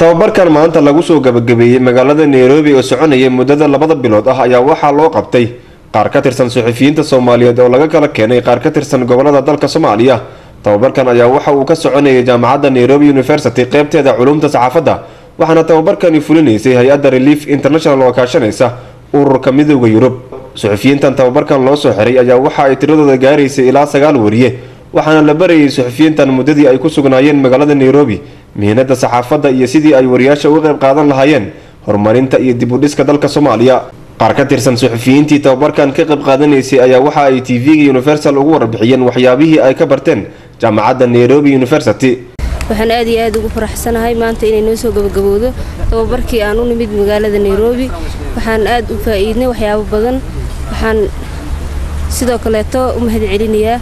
tababarkan maanta lagu soo gabagabeeyey magaalada nairobi oo soconayay muddada labada bilood ah ayaa waxaa loo qabtay qaar ka tirsan suxufiyiinta soomaaliyeed oo laga kala keenay qaar ka tirsan gobolada dalka soomaaliya tababarkan ayaa waxa uu ka soconayay jaamacadda nairobi university qeybteeda culumta saxaafadda waxaana tababarkani fulinaysay hay-adda relief international oo kaashanaysa ururka midooda yurub suxufiyiintan tababarkan loo soo xiray ayaa waxa ay tiradooda gaaraysay ilaa sagaal wariye waxaana la barayay suxufiyiintan muddadii ay ku sugnaayeen magaalada nairobi mihinada saxaafadda iyo sidii ay wariyaasha uga qayb qaadan lahaayeen horumarinta iyo dib u dhiska dalka soomaaliya qaar ka tirsan suxufiyiintii tababarkan ka qayb qaadanaysay ayaa waxa ay tv-ga universal ugu warbixiyeen waxyaabihii ay ka barteen jaamacadda nairobi university waxaan aad iyo aad ugu faraxsanahay maanta inay noo soo gabagabowdo tababarkii aan u nimid magaalada nairobi waxaan aad u faa'iidnay waxyaabo badan waxaan sidoo kaleeto u mahadcelinayaa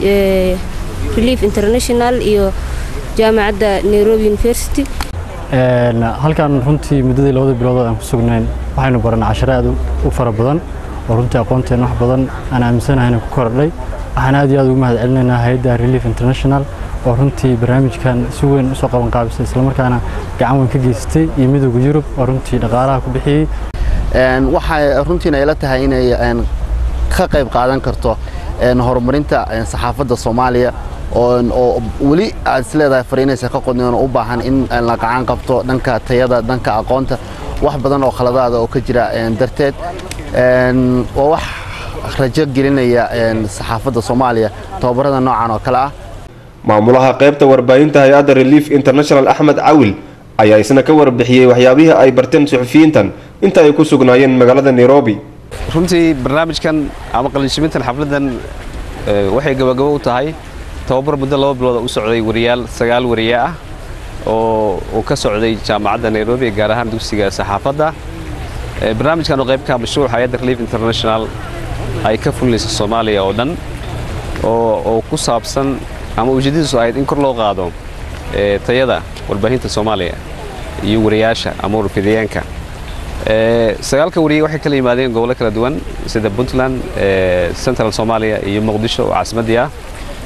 relief international iyo jaamacadda nairobi university halkan runtii muddadii labada bilood aan ku sugnayn waxaynu baranay cashare aad u fara badan oo runtii aqoonteen wax badan aan aaminsanahay ku kordhay waxaan aad iyo aad ugu mahad celinaynaa hay-adda relief international oo runtii barnaamijkan si weyn usoo qaban qaabisay islamarkaana gacan weyn ka geysatay iyo midooda yurub oo runtii dhaqaalaha ku bixiyey waxay runtiina ila tahay inay ka qayb qaadan karto horumarinta saxaafadda soomaaliya oo weli aad is leedahay fariinaysa ka qodneen oo u baahan in la gacan qabto dhanka tayada dhanka aqoonta wax badan oo khaladaada oo ka jira darteed waa wax rajo gelinaya saxaafadda soomaaliya tababarada noocan oo kale ah maamulaha qaybta warbaahinta hay-adda relief international axmed cawil ayaa isna ka warbixiyey waxyaabihii ay barteen suxufiyiintan inta ay ku sugnaayeen magaalada nairobi runtii barnaamijkan ama qalinjibintan xafladan waxay gabagabo u tahay tababar muddo laba bilooda u socday wariyaal sagaal wariye ah oo uu ka socday jaamacadda nairobi gaar ahaan dugsiga saxaafadda barnaamijkan oo qaybka mashruuc hay-adda relief international ay ka fulinaysa soomaaliya oo dhan oo ku saabsan ama ujeedadiisu ahayd in kor loo qaado tayada warbaahinta soomaaliya iyo wariyaasha ama warfidayaanka sagaalka wariye waxay kala yimaadeen gobollo kala duwan sida puntland central soomaaliya iyo muqdisho oo caasimaddii ah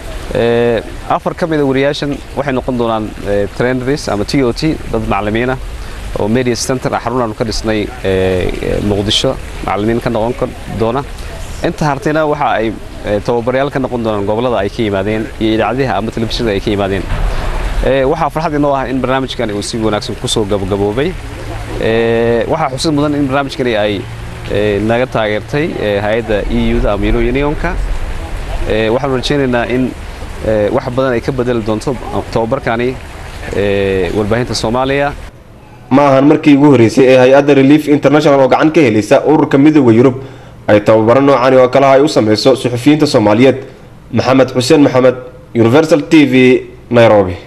afar ka mida wariyaashan waxay noqon doonaan trainers ama t o t dad macallimiin ah oo media center ah xarun aanu ka dhisnay muqdisho macallimiin ka noqon doona inta hartayna waxa ay tababaryaal ka noqon doonaan gobollada ay ka yimaadeen iyo idaacadaha ama telefishinada ay ka yimaadeen waxaa farxad inoo ah in barnaamijkani uu si wanaagsan kusoo gabagaboobay waxaa xusid mudan in barnaamijkani ay naga taageertay hay-adda e u-da ama euro unionka waxaanu rajaynaynaa in wax badan ay ka bedeli doonto tababarkani warbaahinta soomaaliya ma ahan markii ugu horreysay ee hay-adda relief international oo gacan ka helaysa ururka midooda yurub ay tababaro noocani oo kalaha ay u sameyso suxufiyiinta soomaaliyeed maxamed xuseen maxamed universal t v nairobi